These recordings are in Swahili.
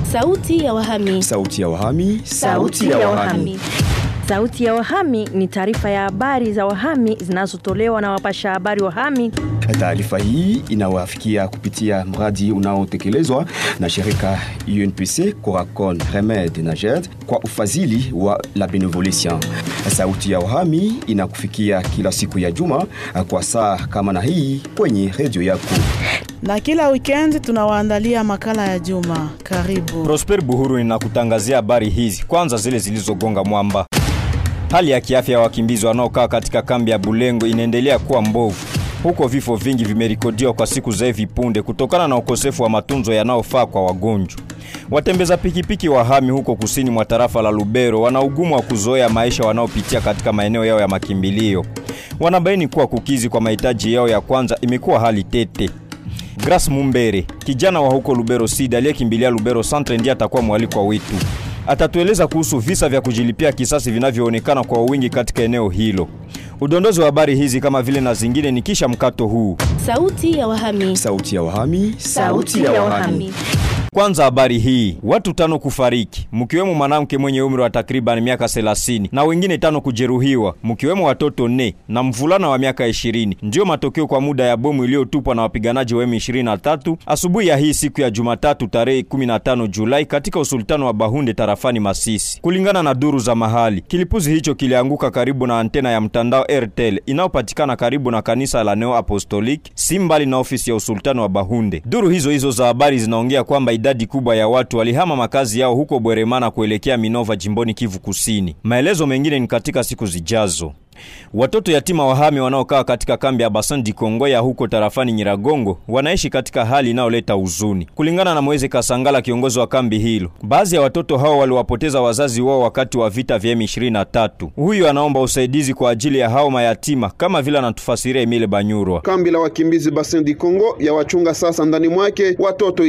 Sauti ya wahami. Sauti ya wahami. Sauti ya wahami. Sauti ya wahami ni taarifa ya habari za wahami zinazotolewa na wapasha habari wahami. Taarifa hii inawafikia kupitia mradi unaotekelezwa na shirika UNPC Coracon Remed na JED kwa ufadhili wa La Benevolencia. Sauti ya wahami inakufikia kila siku ya juma kwa saa kama na hii kwenye redio yako na kila weekend tunawaandalia makala ya juma. Karibu. Prosper Buhuru ninakutangazia habari hizi, kwanza zile zilizogonga mwamba. Hali ya kiafya ya wakimbizi wanaokaa katika kambi ya Bulengo inaendelea kuwa mbovu. Huko vifo vingi vimerekodiwa kwa siku za hivi punde kutokana na ukosefu wa matunzo yanayofaa kwa wagonjwa. Watembeza pikipiki wahami huko kusini mwa tarafa la Lubero wana ugumu wa kuzoea maisha wanaopitia katika maeneo yao ya makimbilio. Wanabaini kuwa kukizi kwa mahitaji yao ya kwanza imekuwa hali tete. Grace Mumbere, kijana wa huko Lubero Sida aliyekimbilia Lubero Centre ndiye atakuwa mwalikwa wetu. Atatueleza kuhusu visa vya kujilipia kisasi vinavyoonekana kwa wingi katika eneo hilo. Udondozi wa habari hizi kama vile na zingine ni kisha mkato huu. Sauti ya wahami. Sauti ya wahami. Sauti ya wahami. Kwanza habari hii, watu tano kufariki, mkiwemo mwanamke mwenye umri wa takriban miaka 30 na wengine tano kujeruhiwa, mkiwemo watoto ne na mvulana wa miaka 20. Ndiyo matokeo kwa muda ya bomu iliyotupwa na wapiganaji wa M23 asubuhi ya hii siku ya Jumatatu tarehe 15 Julai katika usultano wa Bahunde tarafani Masisi. Kulingana na duru za mahali, kilipuzi hicho kilianguka karibu na antena ya mtandao Airtel inayopatikana karibu na kanisa la Neo Apostolic, si mbali na ofisi ya usultano wa Bahunde. Duru hizo hizo za habari zinaongea kwamba idadi kubwa ya watu walihama makazi yao huko Bweremana kuelekea Minova jimboni Kivu Kusini. Maelezo mengine ni katika siku zijazo. Watoto yatima wahami wanaokaa katika kambi ya Basan di Kongo ya huko tarafani Nyiragongo wanaishi katika hali inayoleta huzuni. Kulingana na Moise Kasangala, kiongozi wa kambi hilo, baadhi ya watoto hao waliwapoteza wazazi wao wakati wa vita vya M23. Huyu anaomba usaidizi kwa ajili ya hao mayatima kama vile anatufasiria Emile Banyurwa. Kambi la wakimbizi Basin di Kongo ya wachunga sasa ndani mwake watoto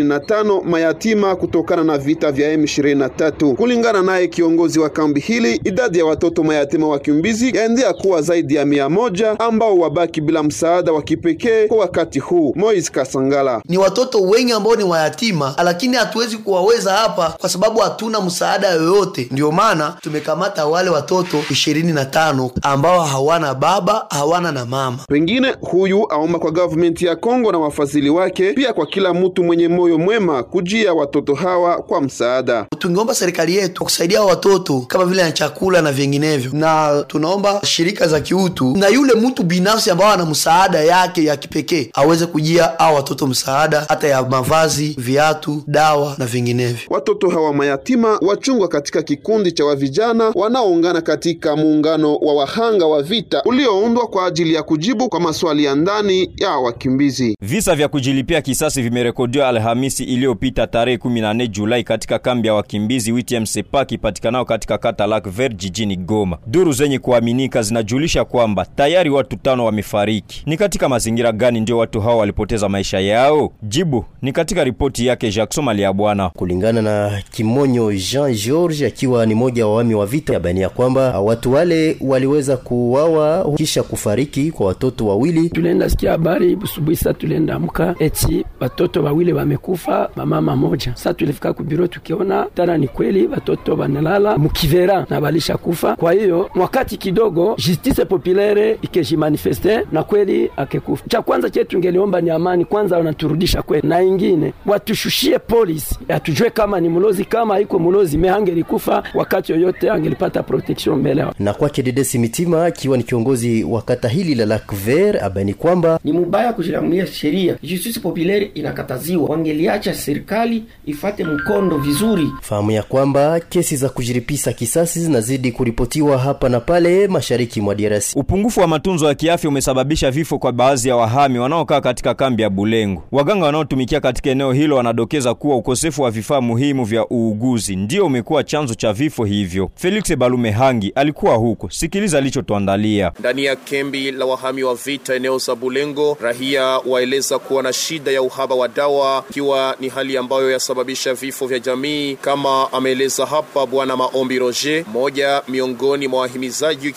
25 mayatima kutokana na vita vya M23. Kulingana naye kiongozi wa kambi hili, idadi ya watoto mayatima wakimbizi yaendea kuwa zaidi ya mia moja ambao wabaki bila msaada wa kipekee kwa wakati huu. Moise Kasangala: ni watoto wengi ambao ni wayatima, lakini hatuwezi kuwaweza hapa kwa sababu hatuna msaada yoyote. Ndiyo maana tumekamata wale watoto ishirini na tano ambao hawana baba hawana na mama. Pengine huyu aomba kwa government ya Kongo na wafadhili wake, pia kwa kila mtu mwenye moyo mwema kujia watoto hawa kwa msaada. Tungeomba serikali yetu kusaidia watoto kama vile na chakula na vinginevyo, na tunaomba shirika za kiutu na yule mtu binafsi ambao ana msaada yake ya kipekee aweze kujia au watoto msaada hata ya mavazi, viatu, dawa na vinginevyo. Watoto hawa mayatima wachungwa katika kikundi cha wavijana wanaoungana katika muungano wa wahanga wa vita ulioundwa kwa ajili ya kujibu kwa maswali ya ndani ya wakimbizi. Visa vya kujilipia kisasi vimerekodiwa Alhamisi iliyopita tarehe 14 Julai katika kambi ya wakimbizi WTM Sepaki ipatikanao katika kata Lac Vert jijini Goma. Duru zenye kuaminika zinajulisha kwamba tayari watu tano wamefariki. Ni katika mazingira gani ndio watu hao walipoteza maisha yao? Jibu ni katika ripoti yake Jackson Maliabwana. Kulingana na Kimonyo Jean George akiwa ni moja wa wami wa vita, yabainia kwamba watu wale waliweza kuuawa kisha kufariki kwa watoto wawili. Tulienda sikia habari busubuhi, sa tulienda amka eti watoto wawili wamekufa, mamama moja. Sa tulifika kubiro tukiona tana ni kweli watoto wanalala mukivera na walisha kufa. Kwa hiyo wakati kidogo justice populaire ikejimanifeste na kweli akekufa. Cha kwanza chetu tungeliomba ni amani kwanza, wanaturudisha kweli, na ingine watushushie polisi, atujue kama ni mulozi, kama haiko mulozi mehangelikufa wakati yoyote angelipata protection mbele. Na kwake Dedesi Mitima akiwa ni kiongozi wa kata hili la Lac Vert abaini kwamba ni mubaya kujilamulia sheria, justice populaire inakataziwa, wangeliacha serikali ifate mkondo vizuri. Fahamu ya kwamba kesi za kujiripisa kisasi zinazidi kuripotiwa hapa na pale mashariki mwa DRC. Upungufu wa matunzo ya kiafya umesababisha vifo kwa baadhi ya wahami wanaokaa katika kambi ya Bulengo. Waganga wanaotumikia katika eneo hilo wanadokeza kuwa ukosefu wa vifaa muhimu vya uuguzi ndio umekuwa chanzo cha vifo hivyo. Felix Balume Hangi alikuwa huko, sikiliza alichotuandalia. Ndani ya kambi la wahami wa vita eneo za Bulengo, rahia waeleza kuwa na shida ya uhaba wa dawa, ikiwa ni hali ambayo yasababisha vifo vya jamii, kama ameeleza hapa Bwana Maombi Roger, mmoja miongoni mwa wahimizaji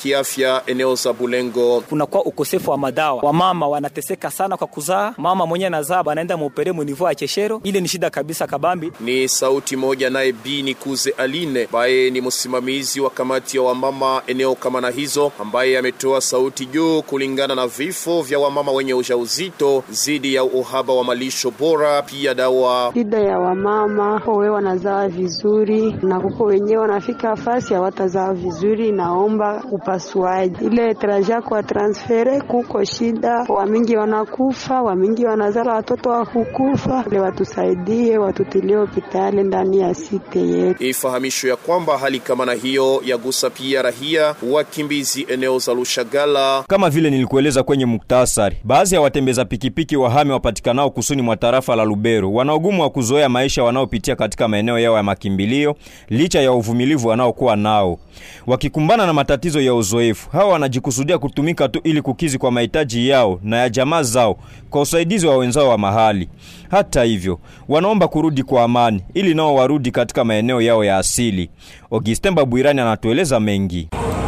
kiafya eneo za Bulengo. Kunakuwa ukosefu wa madawa, wamama wanateseka sana kwa kuzaa. Mama mwenye anazaa anaenda muopere munivo ya cheshero, ile ni shida kabisa kabambi. Ni sauti moja naye Bini Kuze Aline ambaye ni msimamizi wa kamati ya wamama eneo kama na hizo, ambaye ametoa sauti juu kulingana na vifo vya wamama wenye ujauzito zidi ya uhaba wa malisho bora, pia dawa. Shida ya wamama wewe wanazaa vizuri na kuko wenyewe wanafika fasi hawatazaa vizuri, naomba upasuaji. Ile traja kwa transfere kuko shida, wamingi wanakufa, wamingi wanazala watoto wa kukufa. Ile watusaidie, watutilie hospitali ndani ya site yetu. Ifahamishwe ya kwamba hali kama na hiyo yagusa pia rahia wakimbizi eneo za Lushagala. Kama vile nilikueleza kwenye muktasari, baadhi ya watembeza pikipiki wahame wapatikanao kusuni mwa tarafa la Lubero wana ugumu wa kuzoea maisha wanaopitia katika maeneo yao ya makimbilio licha ya uvumilivu wanaokuwa nao. Wakikumbana na matatizo ya uzoefu, hawa wanajikusudia kutumika tu ili kukizi kwa mahitaji yao na ya jamaa zao kwa usaidizi wa wenzao wa mahali. Hata hivyo, wanaomba kurudi kwa amani ili nao warudi katika maeneo yao ya asili. Augustin Babwirani anatueleza mengi.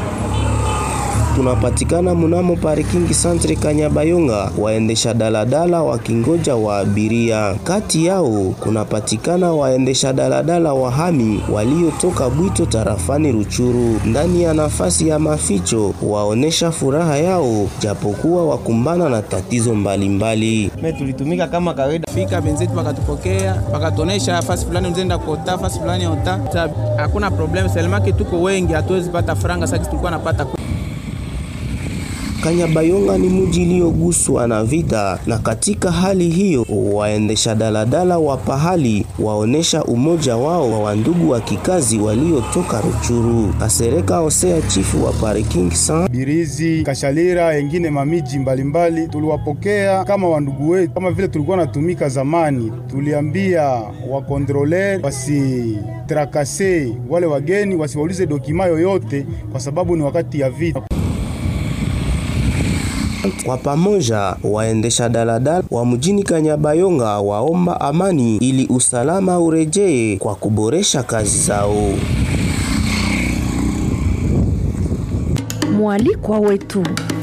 Tunapatikana mnamo parking centre Kanyabayonga, waendesha daladala wakingoja wa abiria. Kati yao kunapatikana waendesha daladala wahami waliotoka Bwito tarafani Ruchuru. Ndani ya nafasi ya maficho waonesha furaha yao, japokuwa wakumbana na tatizo mbalimbali. Me tulitumika kama kawaida, fika benzetu wakatupokea, wakatonesha nafasi fulani mzenda kuota nafasi fulani ota, hakuna problem, selemake tuko wengi, hatuwezi pata franga sasa tulikuwa napata Kanyabayonga ni mji iliyoguswa na vita, na katika hali hiyo waendesha daladala wa pahali waonesha umoja wao wa wandugu wa kikazi waliotoka Ruchuru. Kasereka Hosea, chifu wa parking san Birizi, Kashalira, engine mamiji mbalimbali, tuliwapokea kama wandugu wetu, kama vile tulikuwa natumika zamani. Tuliambia wakontroler wasitrakase wale wageni, wasiwaulize dokima yoyote, kwa sababu ni wakati ya vita. Kwa pamoja waendesha daladala wa mjini Kanyabayonga waomba amani ili usalama urejee kwa kuboresha kazi zao. Mwalikwa wetu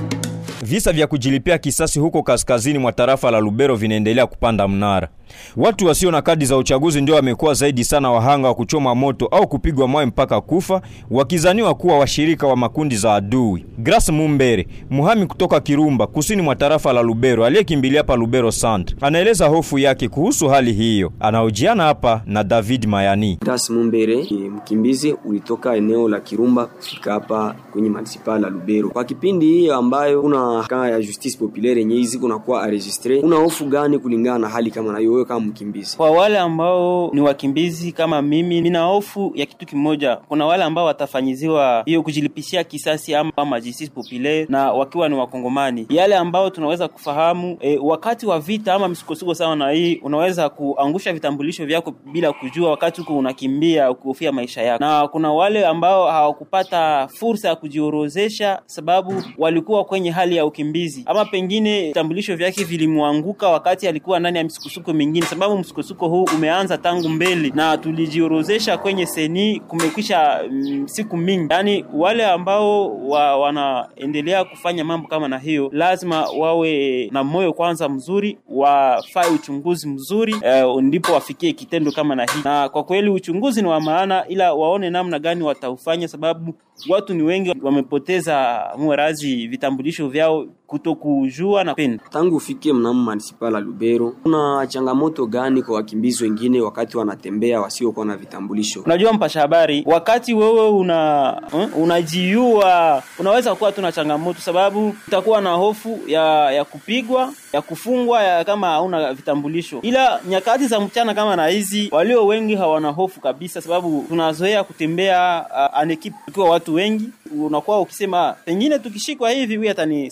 Visa vya kujilipia kisasi huko kaskazini mwa tarafa la Lubero vinaendelea kupanda mnara. Watu wasio na kadi za uchaguzi ndio wamekuwa zaidi sana wahanga wa kuchoma moto au kupigwa mawe mpaka kufa, wakizaniwa kuwa washirika wa makundi za adui. Grace Mumbere, muhami kutoka Kirumba, kusini mwa tarafa la Lubero, aliyekimbilia hapa Lubero Centre, anaeleza hofu yake kuhusu hali hiyo. Anaojiana hapa na David Mayani. Grace Mumbere ni mkimbizi ulitoka eneo la Kirumba kufika hapa kwenye manisipaa la Lubero. Kwa kipindi hiyo ambayo kuna kaa ya justice populaire yenye hizi kunakuwa enregistre, una hofu gani kulingana na hali kama na hiyo wewe kama mkimbizi? Kwa wale ambao ni wakimbizi kama mimi, nina hofu ya kitu kimoja. Kuna wale ambao watafanyiziwa hiyo kujilipishia kisasi ama kama justice populaire na wakiwa ni wakongomani, yale ambao tunaweza kufahamu e, wakati wa vita ama misukosuko sawa na hii, unaweza kuangusha vitambulisho vyako bila kujua, wakati huko unakimbia ukihofia maisha yako, na kuna wale ambao hawakupata fursa ya kujiorozesha sababu walikuwa kwenye hali ya ukimbizi ama pengine vitambulisho vyake vilimwanguka wakati alikuwa ndani ya misukosuko mingine, sababu msukosuko huu umeanza tangu mbele na tulijiorozesha kwenye seni kumekwisha mm, siku mingi. Yani wale ambao wa, wanaendelea kufanya mambo kama na hiyo, lazima wawe na moyo kwanza mzuri, wafae uchunguzi mzuri eh, ndipo wafikie kitendo kama na hii. Na kwa kweli uchunguzi ni wa maana, ila waone namna gani wataufanya, sababu watu ni wengi wamepoteza mwerazi vitambulisho vyao kutokujua na penda. Tangu ufike mnamo manisipaa la Lubero, kuna changamoto gani kwa wakimbizi wengine wakati wanatembea wasiokuwa na vitambulisho? Unajua mpasha habari, wakati wewe una uh, unajiua, unaweza kuwa tuna changamoto, sababu utakuwa na hofu ya ya kupigwa ya kufungwa ya kama hauna vitambulisho. Ila nyakati za mchana kama na hizi, walio wengi hawana hofu kabisa, sababu tunazoea kutembea uh, anekipe tukiwa watu wengi, unakuwa ukisema pengine tukishikwa hivi huyu atanisaidia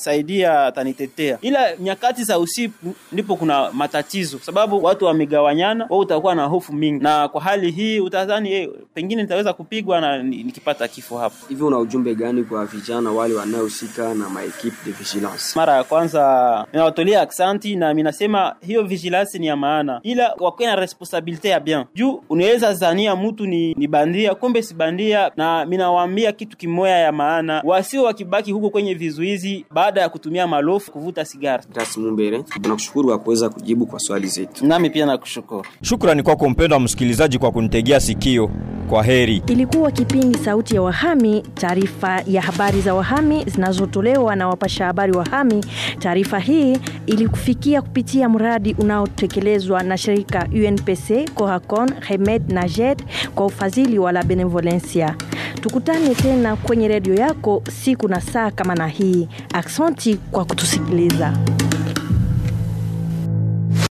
pia atanitetea, ila nyakati za usiku ndipo kuna matatizo, sababu watu wamegawanyana, wewe utakuwa na hofu mingi, na kwa hali hii utadhani eh, pengine nitaweza kupigwa na ni- nikipata kifo hapo. Hivi una ujumbe gani kwa vijana wale wanaohusika na maequipe de vigilance? Mara ya kwanza ninawatolea aksanti na minasema hiyo vigilance ni ya maana, ila wakuwe na responsabilite ya bien juu unaweza zania mtu ni, ni bandia, kumbe si bandia. Na minawaambia kitu kimoya ya maana, wasio wakibaki huko kwenye vizuizi baada ya kutumia malofu kuvuta sigara. Grace Mumbere, tunakushukuru kwa kuweza kujibu kwa swali zetu. Nami pia nakushukuru. Shukrani kwako mpendwa msikilizaji kwa kunitegea sikio. Kwa heri. Ilikuwa kipindi Sauti ya Wahami, taarifa ya habari za wahami zinazotolewa na wapasha habari wahami. Taarifa hii ilikufikia kupitia mradi unaotekelezwa na shirika UNPC, Cohacon, Remed na JED kwa ufadhili wa La Benevolencia. Tukutane tena kwenye redio yako siku na saa kama na hii. Aksanti kwa kutusikiliza.